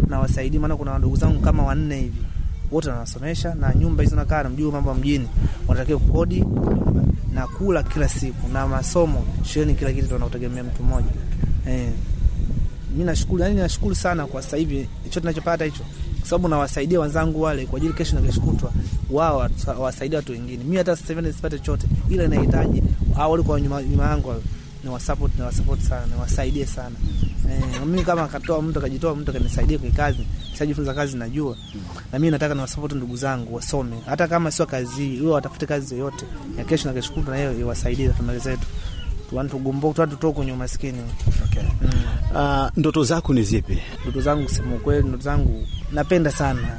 nawasaidia, maana kuna ndugu zangu kama wanne hivi wote nawasomesha, na nyumba hizo nakaa na mjua mambo ya mjini, wanatakiwa kukodi nyumba na kula kila siku na masomo shuleni, kila kitu tunautegemea mtu mmoja eh. Mi nashukuru, yani nashukuru sana kwa sasa hivi hicho tunachopata hicho, kwa sababu nawasaidia wenzangu wale kwa ajili kesho na kesho kutwa wao wawasaidie watu wengine. Mi hata sasa hivi nisipate chochote, ila inahitaji hao walikuwa nyuma nyuma yangu ni wasupport, ni wasupport sana, ni wasaidie sana eh. Mimi kama akatoa mtu akajitoa mtu akanisaidia kwa kazi, nishajifunza kazi najua, na mimi nataka niwasupport ndugu zangu wasome, hata kama sio kazi hii, wao watafute kazi yoyote ya kesho na kesho kutwa, na hiyo iwasaidie familia zetu tugomboa tutoke kwenye umaskini. Okay. Mm. Uh, ndoto zako ni zipi? Ndoto zangu kusema ukweli, ndoto zangu napenda sana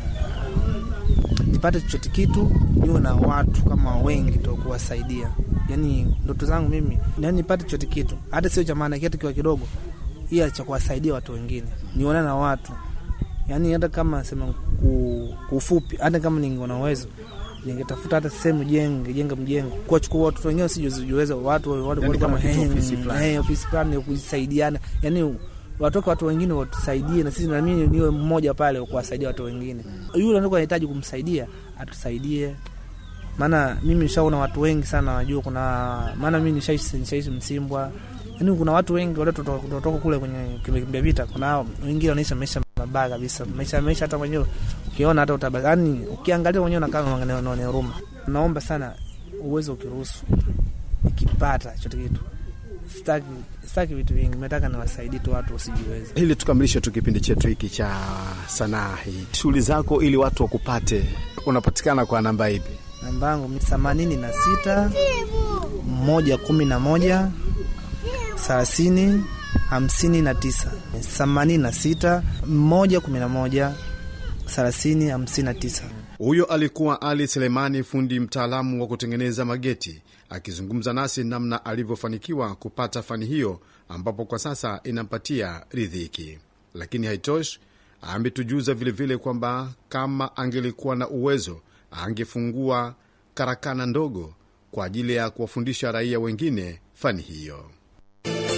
nipate chochote kitu, niwe na watu kama wengi to kuwasaidia. Yani ndoto zangu mimi yani nipate chochote kitu, hata sio cha maana kitu kiwa kidogo, ila cha kuwasaidia watu wengine, nione na watu yani, hata kama sema kufupi, hata kama ningeona uwezo ningetafuta hata sehemu jenge jenga mjengo kuwachukua watoto wengine sijuweza watu yani kama ofisi fulani ofisi fulani ya kusaidiana, yani watoke watu wengine watusaidie, na sisi na mimi niwe mmoja pale kuwasaidia watu wengine. Yule ndio anahitaji kumsaidia atusaidie, maana mimi nishaona watu wengi sana wajua, kuna maana mimi nishaishi nishaishi Msimbwa, yani kuna watu wengi wale kutoka kule kwenye kimbia vita, kuna wengine wanaishi maisha mabaya kabisa, maisha maisha hata mwenyewe ukiona hata utaba, yani ukiangalia mwenyewe unakaa unaona huruma. Naomba sana uwezo ukiruhusu, nikipata chote kitu, sitaki sitaki vitu vingi, nataka niwasaidie tu watu wasijiweze. Ili tukamilishe tu kipindi chetu hiki cha sanaa hii, shughuli zako ili watu wakupate, unapatikana kwa namba ipi? Namba yangu themanini na sita moja kumi na moja thelathini hamsini na tisa themanini na sita moja kumi na moja thelathini hamsini na tisa. Huyo alikuwa Ali Selemani, fundi mtaalamu wa kutengeneza mageti, akizungumza nasi namna alivyofanikiwa kupata fani hiyo, ambapo kwa sasa inampatia ridhiki. Lakini haitoshi, ametujuza vilevile kwamba kama angelikuwa na uwezo angefungua karakana ndogo kwa ajili ya kuwafundisha raia wengine fani hiyo.